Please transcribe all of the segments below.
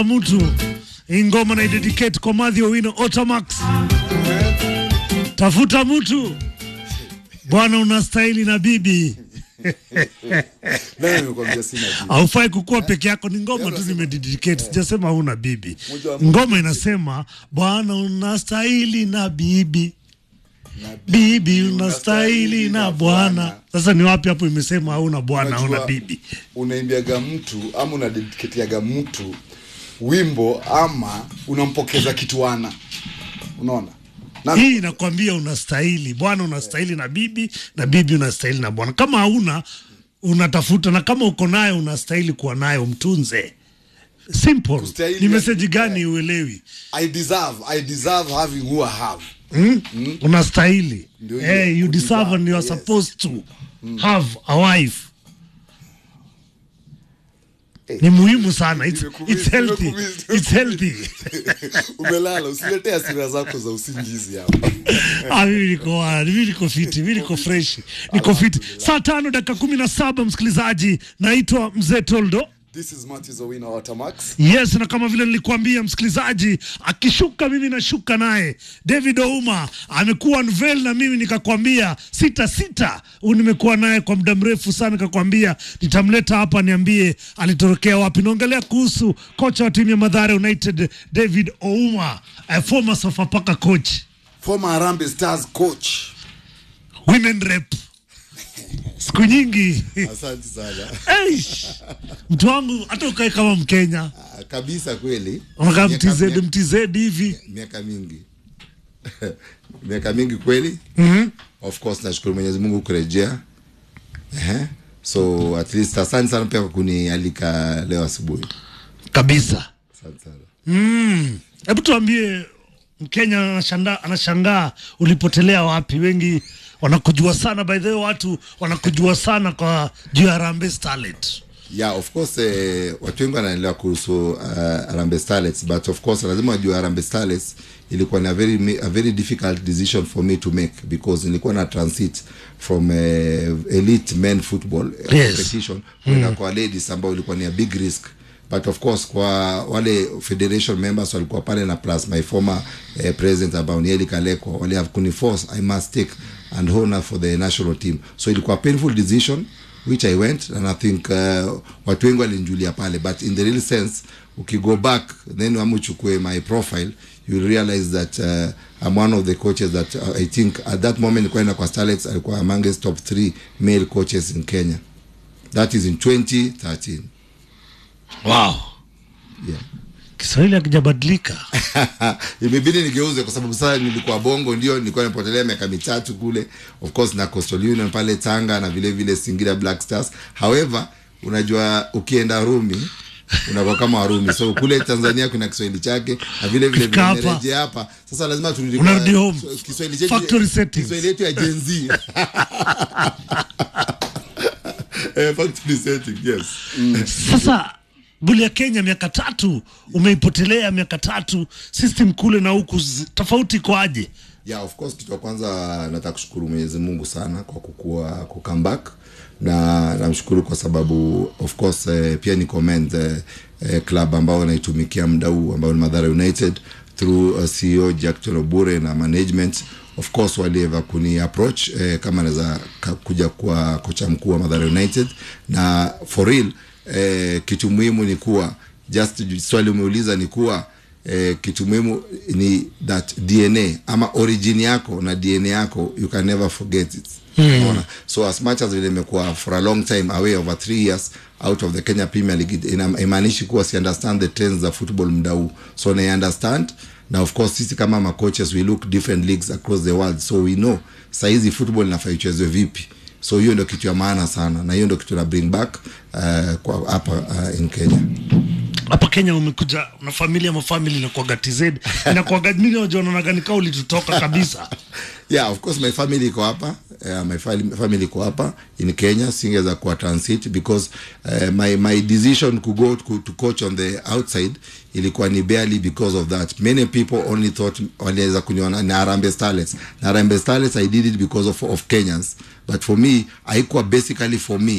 mtu hii ngoma na dedicate kwa Madhi Owino Otamax. Tafuta mtu bwana, unastahili na bibi Nani amekwambia sina bibi? haufai kukuwa peke yako. Ni ngoma tu nimededicate, sijasema huna bibi. Ngoma inasema bwana, unastahili na bibi bibi unastahili na bwana. Sasa ni wapi hapo imesema hauna bwana hauna Unajua, bibi? unaimbiaga mtu ama unadediketiaga mtu wimbo ama unampokeza kituana unaona na Hii inakwambia unastahili bwana, unastahili na bibi na bibi unastahili na bwana. Kama hauna unatafuta, na kama uko nayo unastahili kuwa nayo, mtunze. Simple. Kustahili Ni ya- meseji gani uelewi? I deserve I deserve having who I have Hmm? Unastahili. Ndio hiyo, Hey, you kudeserve, deserve and you are yes. supposed to have a wife. Eh, Ni muhimu sana. It's, nimekumiss, it's healthy. nimekumiss, It's healthy. umelala usiletee hasira zako za usingizi hapa Ah, mimi niko wa- mimi niko fiti, mimi niko fresh, niko fiti. Saa tano dakika kumi na saba msikilizaji, naitwa Mzee Toldo. this is Matthew Owino Watamax Yes, na kama vile nilikuambia msikilizaji, akishuka mimi nashuka naye. David Ouma amekuwa unveil na mimi nikakwambia sita sita, huyu nimekuwa naye kwa muda mrefu sana, nikakwambia nitamleta hapa niambie alitorokea wapi. Naongelea kuhusu kocha wa timu ya Mathare United David Ouma, a former Sofapaka coach, former Harambee Stars coach women rep siku nyingi Asante sana Eish, mtu wangu hata ukae kama Mkenya Ah, kabisa, kweli unakaa Miaka- mtz miaka- mtz hivi miaka mingi miaka mingi kweli of course nashukuru Mwenyezi Mungu kurejea Ehe. so at least asante sana pia kwa kunialika leo asubuhi kabisa. asante sana Mm. Hebu tuambie, Mkenya anashanga, anashangaa ulipotelea wapi? Wengi wanakujua sana, by the way, watu wanakujua sana kwa juu ya Harambee Starlet. yeah of course eh, watu wengi wanaelewa kuhusu uh, Harambee Starlets but of course lazima wajue Harambee Starlets ilikuwa ni a very mi- a very difficult decision for me to make because nilikuwa na transit from uh, elite men football eh, Yes. competition kwenda kwa ladies ambao ilikuwa ni a big risk but of course kwa wale federation members walikuwa pale na plus my former eh, president ambao ni Eli Kaleko wale have kuniforce I must take and honor for the national team so ilikuwa a painful decision which I went and I think uh, watu wengi walinjulia pale but in the real sense ukigo back then ama uchukue my profile you realize that uh, I'm one of the coaches that uh, I think at that moment kwenda kwa Starlets alikuwa amongst top three male coaches in Kenya that is in 2013 Wow, yeah Kiswahili hakijabadilika. imebidi nigeuze kwa sababu sasa nilikuwa bongo ndio nilikuwa nipotelea miaka mitatu kule of course na Coastal Union pale Tanga na vile vile Singida Black Stars however unajua ukienda Rumi unakuwa kama Warumi so kule Tanzania kuna Kiswahili chake na vile vile Ukifika hapa, nimerejea hapa sasa lazima turudi kwa- unarudi home. so, Kiswahili chetu Factory settings. Kiswahili yetu ya Gen Z eh, factory setting yes Sasa buli ya Kenya miaka tatu umeipotelea miaka tatu, system kule na huku zi- tofauti kwaje? yeah of course kitu ya kwanza nataka kushukuru mwenyezi mungu sana kwa kukua ku come back na namshukuru kwa sababu of course eh, pia ni comment eh, eh, club ambao wanaitumikia muda huu ambao ni madhara united through uh, ceo jackton obure na management of course walieva kuni approach eh, kama naweza ka- kuja kuwa kocha mkuu wa madhara united na for real eh, kitu muhimu ni kuwa just swali umeuliza ni kuwa eh, kitu muhimu ni that dna ama origin yako na dna yako you can never forget it Unaona? so as much as vile imekuwa for a long time away over three years out of the kenya premier league it- ina- imaanishi kuwa si understand the trends za football mda huu so na understand na of course sisi kama macoaches we look different leagues across the world so we know saizi football inafaa ichezwe vipi so hiyo ndo kitu ya maana sana na hiyo ndo kitu na bring back uh, kwa hapa uh, in kenya hapa Kenya umekuja na familia mafamili inakuwaga TZ inakuwaga mimi najua naonaga nikaa ulitutoka kabisa. yeah of course my family iko hapa uh, my fam- family iko hapa in kenya singeweza kuwa transit because uh, my, my decision to go to, to coach on the outside ilikuwa ni barely because of that many people only thought waliweza kuniona na Harambee Starlets na Harambee Starlets I did it because of, of Kenyans but for me haikuwa basically for me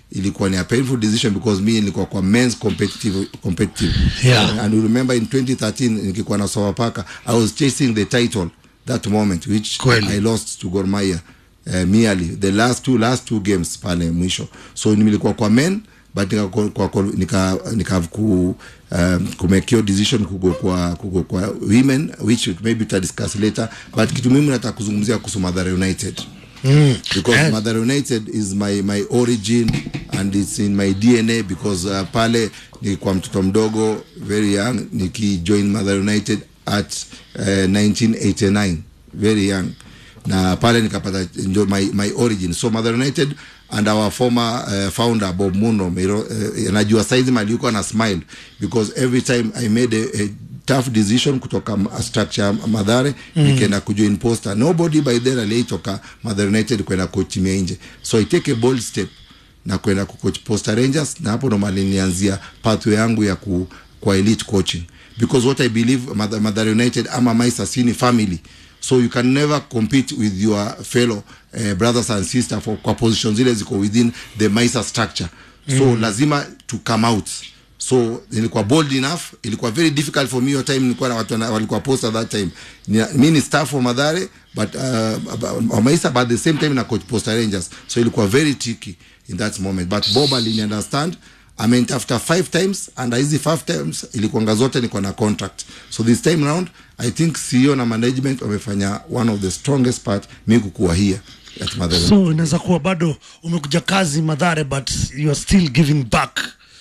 ilikuwa ni a painful decision because me nilikuwa kwa men's competitive competitive Yeah. and you remember in 2013 nikikuwa na Sofapaka I was chasing the title that moment which Kweli. I lost to Gor Mahia uh, merely the last two last two games pale mwisho so nilikuwa kwa men but nika, kwa, kwa, nika, nika ku, um, kumekio decision kugo kwa, kugo kwa women which maybe tuta discuss later but kitu mimi nataka kuzungumzia kuhusu Mathare United Mm. because Eh, Mathare United is my my origin and it's in my DNA because uh, pale nilikuwa mtoto mdogo very young nikijoin Mathare United at uh, 1989 very young na pale nikapata ndio my, my origin so Mathare United and our former uh, founder Bob Muno Miro, uh, najua saizi mali yuko na smile because every time I made a, a tough decision kutoka m- structure ya Madhare mm. nikaenda kujoin Posta. Nobody by then aliitoka Madhare United kwenda coach timu ya nje, so I take a bold step na kwenda kucoach Posta Rangers, na hapo ndo mali nilianzia pathway yangu ya ku, kwa elite coaching because what I believe Madh- Madhare United ama Maisa si ni family so you can never compete with your fellow uh, brothers and sisters for kwa position zile ziko within the Maisa structure so mm. lazima to come out so nilikuwa bold enough ilikuwa very difficult for me hiyo time nilikuwa na watu wana- walikuwa post at that time Ni- mi ni staff wa madhare but uh, wa maisa but at the same time na coach posta rangers so ilikuwa very tricky in that moment but bob alini understand amenitafuta five times and hizi five times ilikuanga zote niko na contract so this time round i think ceo na management wamefanya one of the strongest part mi kukuwa here at madhare so inaweza kuwa bado umekuja kazi madhare but you are still giving back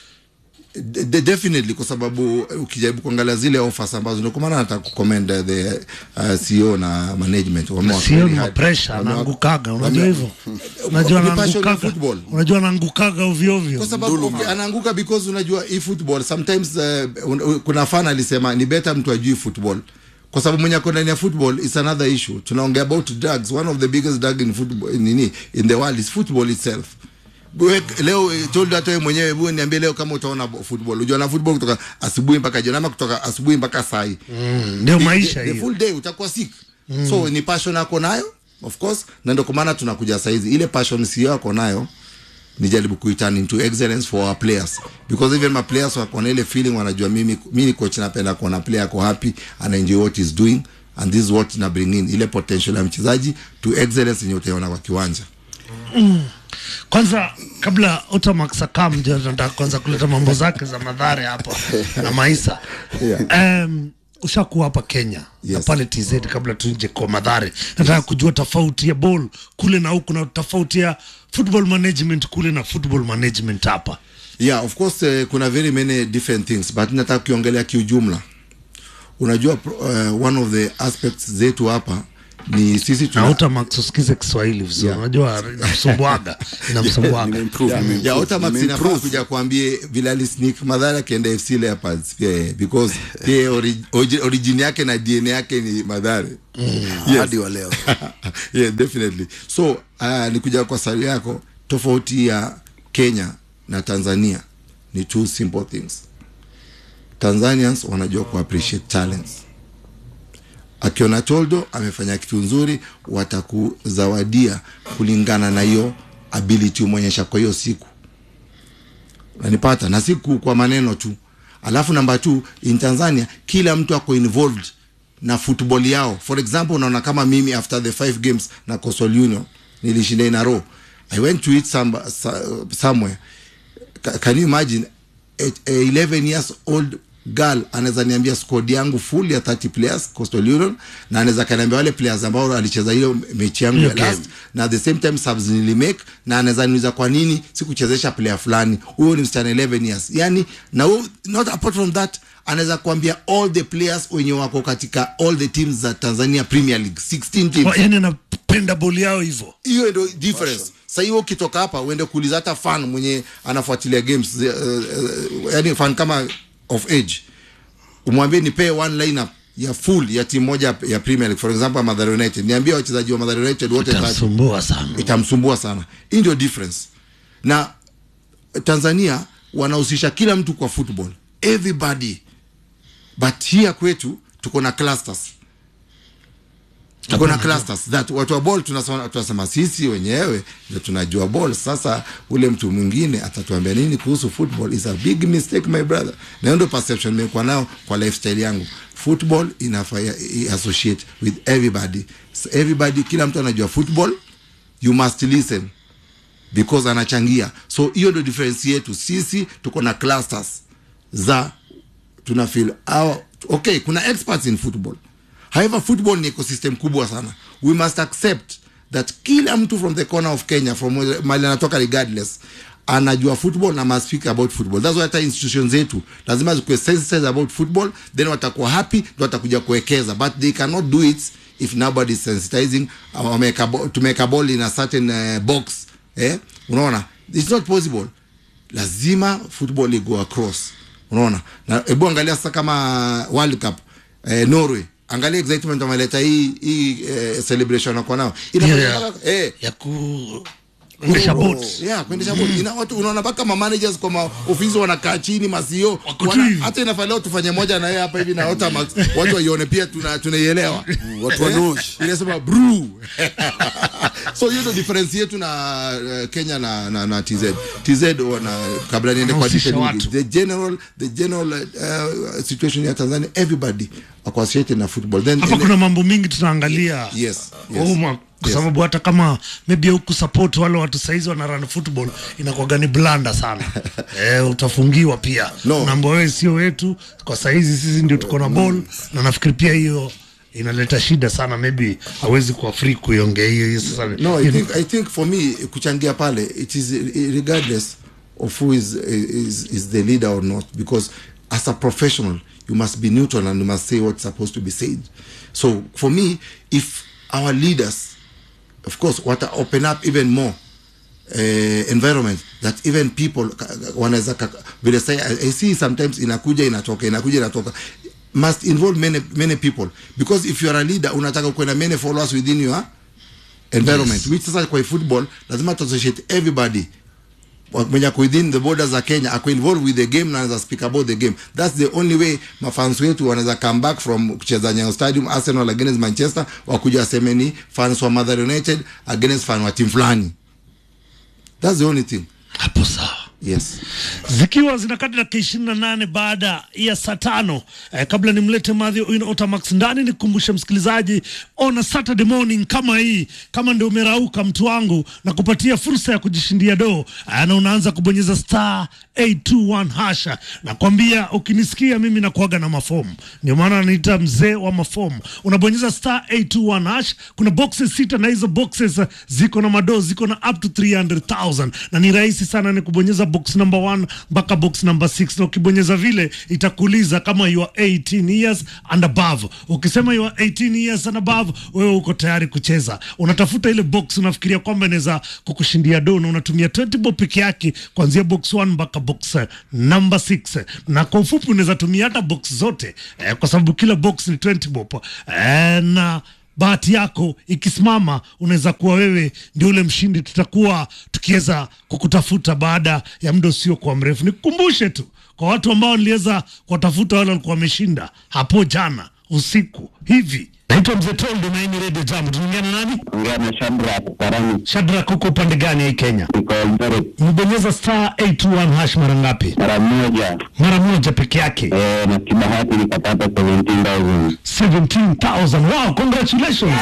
De- de- definitely kwa sababu ukijaribu kuangalia zile offers ambazo ndio kwa maana nataka kucommend uh, the uh, CEO na management Wame work sio very ni hard. pressure Wame work- anaangukaga unajua wame- hivyo unajua Ni passion ya anaangukaga football. unajua anaangukaga ovyo ovyo kwa sababu okay, anaanguka because unajua hii football sometimes uh, un, un, kuna fan alisema ni better mtu ajui football kwa sababu mwenye ako ndani ya football is another issue tunaongea about drugs one of the biggest drug in football nini in the world is football itself Bwe, leo eh, told hata wewe mwenyewe bwe niambie leo kama utaona bo- football unajua na football kutoka asubuhi mpaka jioni ama kutoka asubuhi mpaka saa hii Mm, ndio maisha the, the hiyo full day utakuwa sick mm. so ni passion ako nayo of course na ndio kwa maana tunakuja saizi ile passion sio ako nayo nijaribu kuiturn into excellence for our players because even my players wako na ile feeling wanajua mimi mimi ni coach napenda kuona player ako happy ana enjoy what he's doing and this is what na bring in ile potential ya mchezaji to excellence yenye utaiona kwa kiwanja kwanza kabla Otamax akam ndio nataka kwanza kuleta mambo zake za madhare hapa na maisa Yeah. um, ushakuwa hapa Kenya na Yes. pale TZ kabla tuinje kwa madhare nataka kujua tofauti ya ball kule na huku na tofauti ya football management kule na football management hapa yeah of course uh, kuna very many different things but nataka kuiongelea kiujumla unajua uh, one of the aspects zetu hapa ni sisi na tuna Otamax usikize Kiswahili vizuri Yeah. unajua inamsumbuaga inamsumbuaga Nimeimprove, ya nimeimprove, Otamax inafaa nimeimprove. kuja kuambie vile alisnik madhara akienda FC Leopards pia yeye because pia ori, origin, origin yake na DNA yake ni madhare hadi wa leo yeah, definitely so uh, nikuja kwa swali yako tofauti ya Kenya na Tanzania ni two simple things Tanzanians wanajua ku appreciate talents akiona Toldo amefanya kitu nzuri watakuzawadia kulingana na hiyo ability umeonyesha kwa hiyo siku nanipata na siku kwa maneno tu alafu namba two in tanzania kila mtu ako involved na football yao for example unaona kama mimi after the five games na coastal union nilishinda in a row i went to eat some, so- somewhere Ca- can you imagine a, a 11 years old girl anaweza niambia squad yangu full ya 30 players coastal union na anaweza kaniambia wale players ambao alicheza hiyo mechi yangu Hiyo ya last game. na at the same time subs nilimake na anaweza niuliza kwa nini sikuchezesha player fulani huyo ni msichana 11 years yani na huyo- not apart from that anaweza kuambia all the players wenye wako katika all the teams za Tanzania Premier League 16 teams yani anapenda ball yao hivyo hiyo ndio difference sasa hiyo ukitoka hapa uende kuuliza hata fan mwenye anafuatilia games uh, uh, yani fan kama of age umwambie nipee one lineup ya full ya timu moja ya Premier League for example Mathare United niambie wachezaji wa Mathare United wote 30 itamsumbua sana itamsumbua sana hii ndio difference na tanzania wanahusisha kila mtu kwa football everybody but here kwetu tuko na clusters kuna clusters that watu wa ball tunasema tunasema sisi wenyewe ndio tunajua ball sasa ule mtu mwingine atatuambia nini kuhusu football is a big mistake my brother na hiyo ndio perception nimekuwa nao kwa lifestyle yangu football inafaa i- associate with everybody so everybody kila mtu anajua football you must listen because anachangia so hiyo ndio difference yetu sisi tuko na clusters za tuna feel our, okay kuna experts in football however football ni ecosystem kubwa sana we must accept that kila mtu from the corner of kenya from where- mali anatoka regardless anajua football na must speak about football that's why hata institutions zetu lazima zikuwe sensitized about football then watakuwa happy ndo watakuja kuwekeza but they cannot do it if nobody is sensitizing uh, wameweka bo- tumeweka ball in a certain uh, box eh unaona it's not possible lazima football igo across unaona na hebu angalia sasa kama world cup eh, norway angalia excitement wameleta hii hii eh, celebration wako nao Inafanya Yeah. mpaka- eh, ya kuendesha boat yeah, kuendesha boti ina watu unaona mpaka ma managers kwa maofisi wanakaa chini masio Wako tu hivi. hata inafaa leo tufanye moja na yeye hapa hivi na Otamax watu waione pia tuna tunaielewa watu wa Nosh. inasema brew so hiyo ndio difference yetu na uh, Kenya na na, na TZ TZ wana kabla niende kwa Wanahusisha detail watu. nyingi, the general the general uh, situation ya Tanzania everybody wako associated na football then hapa in- kuna mambo mingi tunaangalia Yes, yes. Uma, kwa Yes. sababu hata kama maybe huku support wale watu saizi wana run football inakuwaga ni blanda sana eh, utafungiwa pia No. unaambia wewe sio wetu kwa saizi sisi ndio tuko na ball na nafikiri pia hiyo inaleta shida sana maybe hawezi kuwa free kuiongea hiyo hiyo sasa No, I hiyo ni- think, I think for me kuchangia pale it is eh, regardless of who is, is, is the leader or not because as a professional you must be neutral and you must say what's supposed to be said so for me if our leaders of course what open up even more uh, environment that even people ka- ka- wanaweza ka- vile say I, I see sometimes inakuja inatoka inakuja inatoka must involve many many people because if you are a leader unataka kuwe na many followers within your environment yes. which sasa kwa football lazima to associate everybody Wa- mwenye ako within the borders za Kenya ako involved with the game na anaweza speak about the game that's the only way mafans wetu wanaweza come back from kucheza Nyayo Stadium Arsenal against Manchester wakuja waseme ni fans wa Mother United against fan wa team fulani that's the only thing hapo sawa yes zikiwa zinakati dakika ishirini na nane baada ya saa tano eh, kabla nimlete Mathew Owino Otamax ndani nikukumbushe msikilizaji on a Saturday morning kama hii kama ndio umerauka mtu wangu na kupatia fursa ya kujishindia doo eh, na unaanza kubonyeza star 821 hasha nakwambia ukinisikia mimi nakuaga na mafomu ndio maana anaita mzee wa mafomu unabonyeza star 821 hash kuna boxes sita na hizo boxes eh, ziko na madoo ziko na up to 300000 na ni rahisi sana ni kubonyeza box number 1 mpaka box number 6 na ukibonyeza vile itakuuliza kama you are 18 years and above ukisema you are 18 years and above wewe uko tayari kucheza unatafuta ile box unafikiria kwamba inaweza kukushindia do na unatumia 20 bob peke yake kuanzia box 1 mpaka box eh, number 6 na kwa ufupi unaweza tumia hata box zote eh, kwa sababu kila box ni 20 bob eh, na bahati yako ikisimama unaweza kuwa wewe ndio ule mshindi tutakuwa tukiweza kukutafuta baada ya muda usiokuwa mrefu nikukumbushe tu kwa watu ambao niliweza kuwatafuta wale walikuwa wameshinda hapo jana usiku hivi naitwa mzee toldo na hii ni redio jam tunaongea na nani ongea na Shadrack Karani, shadrak huko upande gani ya hii kenya niko Eldoret umebonyeza star 821 hash mara ngapi mara moja mara moja peke yake eh, na kibahati nikapata 17,000 17000 wow congratulations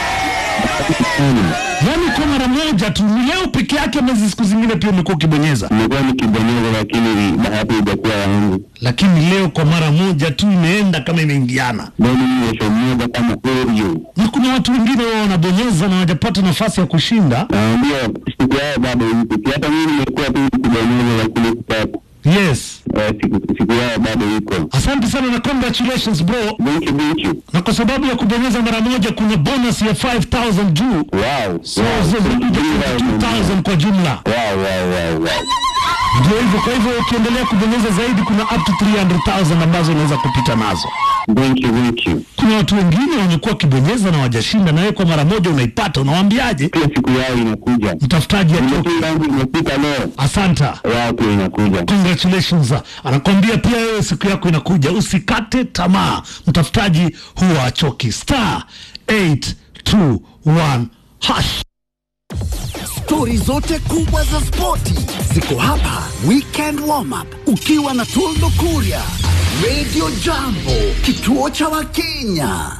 yaani kwa mara moja tu ni leo peke yake mezi siku zingine pia umekuwa ukibonyeza nimekuwa nikibonyeza, lakini bahati ijakuwa yangu. lakini leo kwa mara moja tu imeenda kama imeingiana Leo ni mwesho mmoja kama Oreo, na kuna watu wengine wao wanabonyeza na hawajapata nafasi ya kushinda naambia siku yao bado ipo. Si hata mimi nimekuwa tu nikibonyeza, lakini kupata yes eh, siku, siku yao bado iko. asante sana na congratulations bro Thank you, thank you. na kwa sababu ya kubonyeza mara moja kuna bonus ya 5000 juu Wow, so wow. zinakuja 22000 kwa jumla Wow, wow, wow, wow. ndio hivyo kwa hivyo ukiendelea kubonyeza zaidi kuna up to 300000 ambazo unaweza kupita nazo Thank you, thank you. kuna watu wengine wamekuwa wakibonyeza na wajashinda na wewe kwa mara moja unaipata unawaambiaje Pia siku yao inakuja. mtafutaji atoke Nimekuwa yangu imefika leo, asanta yao pia inakuja. congratulations anakwambia pia wewe siku yako inakuja usikate tamaa mtafutaji huwa achoki star 221 hash. Stori zote kubwa za spoti ziko hapa. Weekend warm up ukiwa na Toldo Kuria, Radio Jambo, kituo cha Wakenya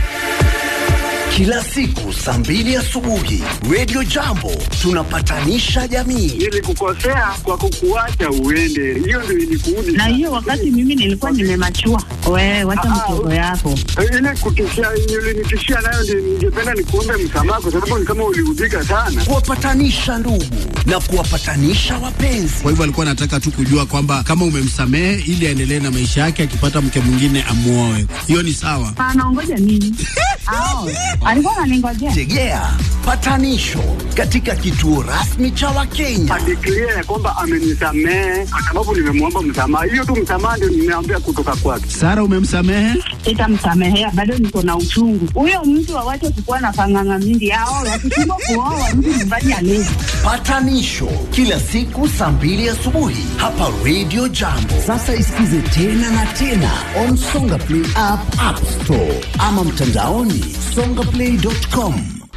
kila siku saa mbili asubuhi. Radio Jambo tunapatanisha jamii. nilikukosea kwa kukuacha uende, hiyo ndio ilikuudi na hiyo wakati mimi nilikuwa nimemachua. Wewe wacha mchezo yako. ile kutishia ulinitishia nayo, ndio ningependa nikuombe msamaha, kwa sababu ni kama uliudhika sana. kuwapatanisha ndugu na kuwapatanisha wapenzi. Kwa hivyo alikuwa anataka tu kujua kwamba kama umemsamehe ili aendelee na maisha yake, akipata mke mwingine amuoe. Hiyo ni sawa. Anaongoja nini? Ao, alikuwa ananingojea. Tegea patanisho katika kituo rasmi cha Wakenya. Adeklia ya kwamba amenisamehe kwa sababu nimemwomba msamaha. Hiyo tu msamaha ndio nimeambia kutoka kwake. Sara, umemsamehe? Sitamsamehea, bado niko na uchungu. Huyo mtu awache kukuwa na panganga mingi. Ao, wakishindwa kuoa mtu nyumbani alezi. Patanisho kila siku saa mbili asubuhi hapa Radio Jambo. Sasa isikize tena na tena on Songa Play app, App Store ama mtandaoni songaplay.com.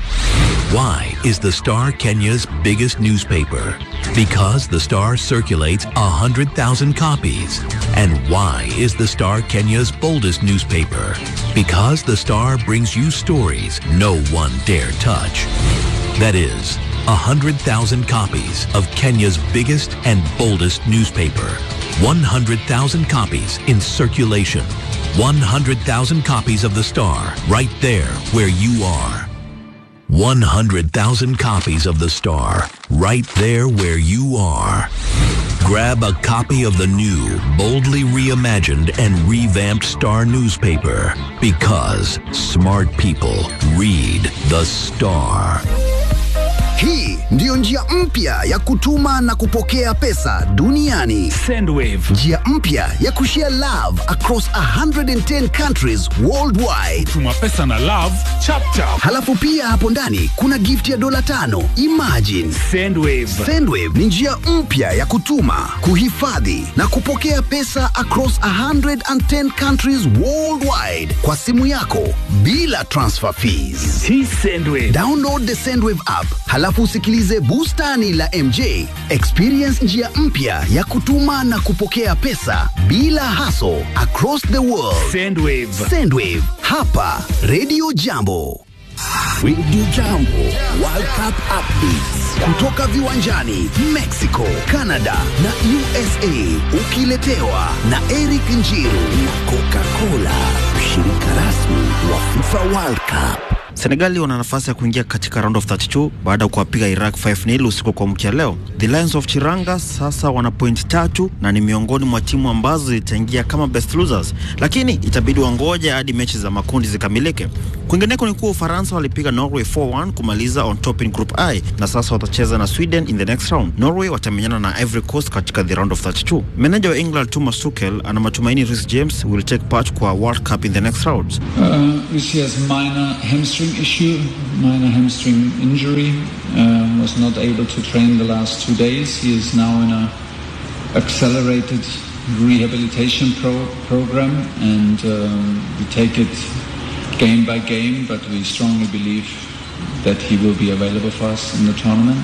Why is the Star Kenya's biggest newspaper? Because the Star circulates 100,000 copies. And why is the Star Kenya's boldest newspaper? Because the Star brings you stories no one dare touch. That is, 100,000 copies of Kenya's biggest and boldest newspaper. 100,000 copies in circulation. 100,000 copies of the Star right there where you are. 100,000 copies of The Star, right there where you are. Grab a copy of the new, boldly reimagined and revamped Star newspaper because smart people read The Star. Hii ndiyo njia mpya ya kutuma na kupokea pesa duniani. Sendwave. Njia mpya ya kushare love across 110 countries worldwide. Tuma pesa na love chapchap. Halafu pia hapo ndani kuna gift ya dola tano. Imagine. Sendwave. Sendwave ni njia mpya ya kutuma, kuhifadhi na kupokea pesa across 110 countries worldwide kwa simu yako bila transfer fees. Hii Sendwave. Download the Sendwave app halafu usikilize bustani la MJ. Experience njia mpya ya kutuma na kupokea pesa bila hassle across the world. Sendwave. Sendwave hapa Radio Jambo. Radio Jambo World Cup updates kutoka viwanjani Mexico, Canada na USA, ukiletewa na Eric Njiru na Coca-Cola, mshirika rasmi wa FIFA World Cup. Senegali wana nafasi ya kuingia katika round of 32 baada ya kuwapiga Iraq 5-0 usiku kwa mkia leo. The Lions of Chiranga sasa wana point tatu na ni miongoni mwa timu ambazo zitaingia kama best losers, lakini itabidi wangoja hadi mechi za makundi zikamilike. Kwingineko ni kuwa Ufaransa walipiga Norway 4-1 kumaliza on top in group I na sasa watacheza na Sweden in the next round. Norway watamenyana na Ivory Coast katika the round of 32. Meneja wa England Thomas Tuchel ana matumaini Reece James will take part kwa World Cup in the next round. Uh, Rishi has minor hamstring issue, minor hamstring injury. Um, was not able to train the last two days. He is now in a accelerated rehabilitation pro- program, and um, we take it game by game. But we strongly believe that he will be available for us in the tournament.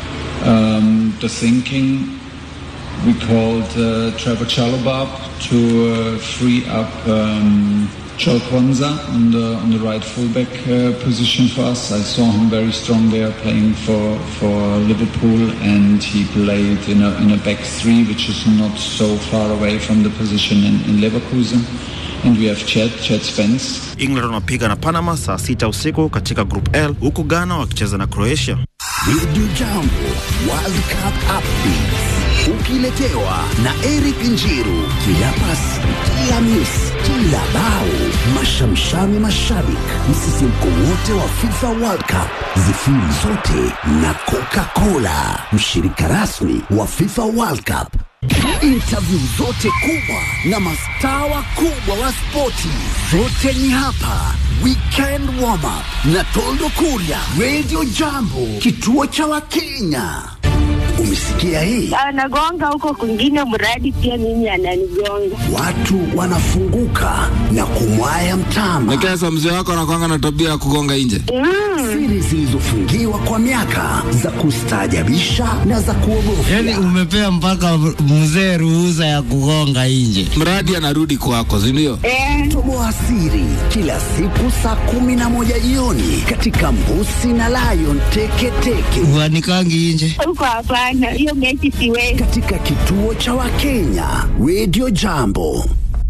Um, the thinking we called uh, Trevor Chalobah to uh, free up um, Joel Kwanzaa on the on the right fullback uh, position for us. I saw him very strong there playing for for Liverpool, and he played in a in a back three, which is not so far away from the position in, in Leverkusen. And we have Chet, Chet Spence. England wanapiga na Panama saa sita usiku katika Group L huku Ghana wakicheza na Croatia. Radio Jambo World Cup updates ukiletewa na Eric Njiru. Kila pasi, kila miss, kila bao, mashamshami mashabik, msisimko wote wa FIFA World Cup, zifiri zote na Coca-Cola, mshirika rasmi wa FIFA World Cup. Interview zote kubwa na mastaa wakubwa wa spoti zote ni hapa. Weekend warm up na Toldo Kuria, Radio Jambo, kituo cha Wakenya. Umesikia hii? Anagonga huko kwingine, mradi pia mimi ananigonga. Watu wanafunguka na kum mwaya mtama. Nikesa mzee wako anakwanga na tabia ya kugonga nje. Siri zilizofungiwa kwa miaka za kustaajabisha na za kuogofya. Yaani umepea mpaka mzee ruhusa ya kugonga nje. Mradi anarudi kwako, si ndio? Toboa siri kila siku saa kumi na moja jioni katika Mbusi na Lion Teketeke. Uanikangi nje. Huko hapana, hiyo mechi siwezi. Katika kituo cha Wakenya Radio Jambo.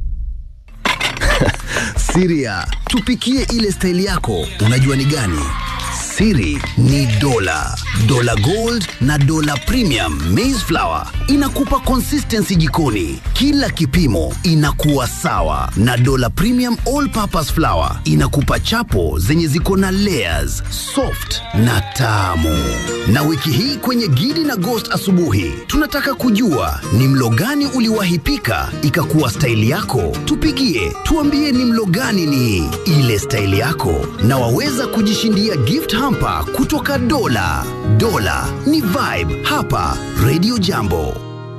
Siria, tupikie ile staili yako, unajua ni gani? Siri ni dola, dola gold na dola premium maize flour inakupa consistency jikoni, kila kipimo inakuwa sawa, na dola premium all purpose flour inakupa chapo zenye ziko na layers, soft na tamu. Na wiki hii kwenye Gidi na Ghost asubuhi, tunataka kujua ni mlo gani uliwahi pika ikakuwa staili yako. Tupigie tuambie ni mlo gani ni ile staili yako, na waweza kujishindia gift hamper kutoka Dola. Dola ni vibe hapa Radio Jambo.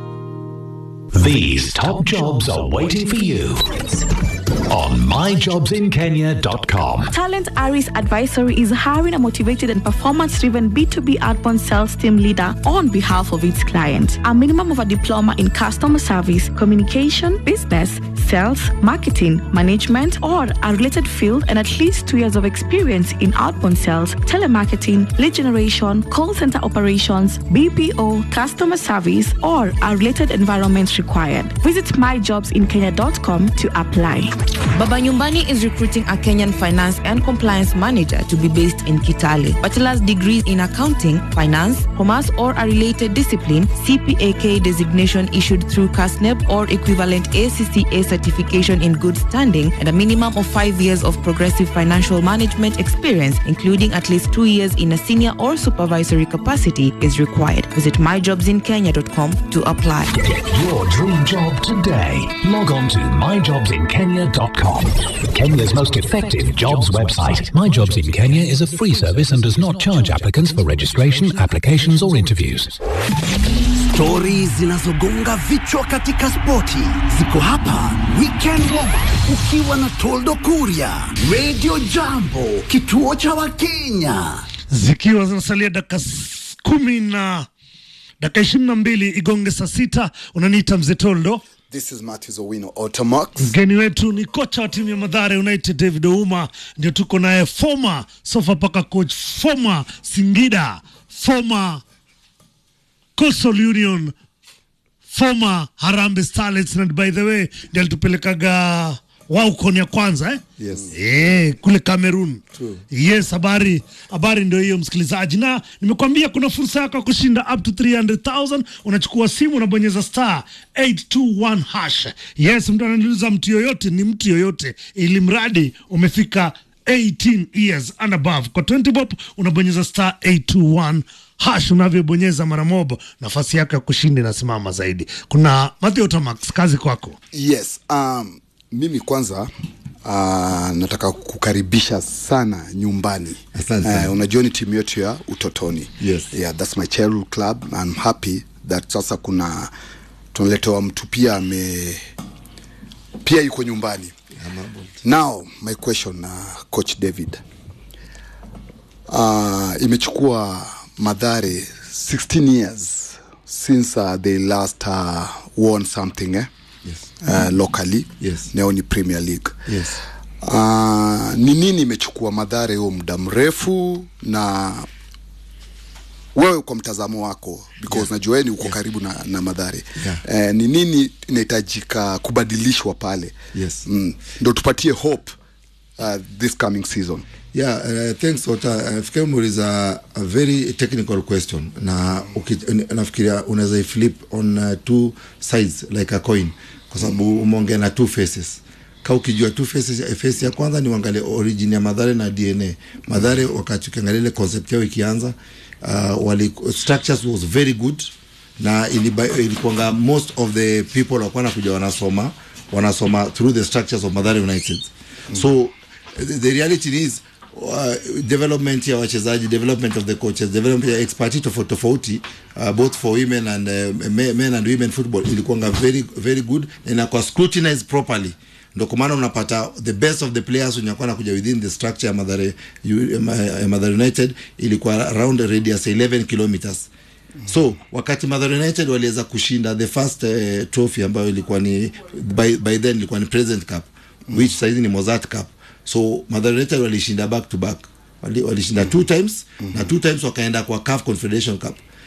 These top jobs are waiting for you on myjobsinkenya.com. Talent Aris Advisory is hiring a motivated and performance driven B2B outbound sales team leader on behalf of its client. A minimum of a diploma in customer service, communication, business, sales, marketing, management, or a related field, and at least two years of experience in outbound sales, telemarketing, lead generation, call center operations, BPO, customer service, or a related environment required. Visit myjobsinkenya.com to apply. Baba Nyumbani is recruiting a Kenyan finance and compliance manager to be based in Kitale. Bachelor's degrees in accounting, finance, commerce, or a related discipline, CPAK designation issued through CASNEP or equivalent ACCA certification in good standing, and a minimum of five years of progressive financial management experience, including at least two years in a senior or supervisory capacity, is required. Visit myjobsinkenya.com to apply. Get your dream job today. Log on to myjobsinkenya.com. Kenya's most effective jobs website. My Jobs in Kenya is a free service and does not charge applicants for registration, applications, or interviews. Stori zinazogonga vichwa katika spoti ziko hapa Weekend Warm-Up, ukiwa na Toldo Kuria, Radio Jambo, kituo cha Wakenya. zikiwa zinasalia dakika s- kumi na dakika ishirini na mbili igonge saa sita unaniita mzee Toldo. This is Matthews Owino Automax. Mgeni wetu ni kocha wa timu ya Madhare United David Ouma, ndio tuko naye, former Sofapaka coach, former Singida, former Coastal Union, former Harambee Starlets, na by the way ndio alitupelekaga Waukon ya kwanza eh? Yes. Eh, kule Cameroon. True. Yes, habari habari ndio hiyo msikilizaji, na nimekwambia kuna fursa yako ya kushinda up to 300,000. Unachukua simu unabonyeza star 821 hash. Yes, mtu ananiuliza mtu yoyote, ni mtu yoyote, ili mradi umefika 18 years and above. Kwa 20 bob unabonyeza star 821 hash, unavyobonyeza mara moja, nafasi yako ya kushinda inasimama zaidi. Kuna Matthew Tamax, kazi kwako. Yes, um, mimi kwanza uh, nataka kukaribisha sana nyumbani. Asante sana. Uh, unajua ni timu yetu ya utotoni. Yes. Yeah, that's my childhood club. I'm happy that sasa kuna tunaletewa mtu pia ame pia yuko nyumbani. Now my question uh, coach David. Uh, imechukua Madhare 16 years since uh, they last uh, won something eh? Yes. uh, locally Yes. nao ni Premier League Yes. uh, ni nini imechukua Madhare huo muda mrefu na wewe kwa mtazamo wako because Yeah. najua wewe ni uko karibu na, na Madhare Yeah. eh, ni nini inahitajika kubadilishwa pale Yes. mm, ndo tupatie hope uh, this coming season Yeah, uh, thanks Ota. Nafikiri umeuliza a very technical question na uki, nafikiria unaweza flip on uh, two sides like a coin kwa sababu umeongea na two faces ka ukijua two faces, face ya kwanza ni uangalie origin ya Madhare na DNA. Madhare wakati ukiangalia ile concept yao ikianza uh, wali, structures was very good na iliba- ilikuanga most of the people walikuwa nakuja wanasoma wanasoma through the structures of Madhare United so the, the reality is uh, development ya wachezaji development of the coaches development ya expertise tofauti tofauti uh, both for women and uh, men, men and women football ilikuwanga very very good na inakuwa scrutinized properly ndo kwa maana unapata the best of the players wenye walikuwa nakuja within the structure ya Mathare, U- ya Ma- ya Mathare United ilikuwa around a radius 11 kilometers so wakati Mathare United waliweza kushinda the first uh, trophy ambayo ilikuwa ni by, by then ilikuwa ni President Cup which saizi ni Mozart Cup so Mathare United walishinda back to back Wali- walishinda two times na two times wakaenda kwa CAF Confederation Cup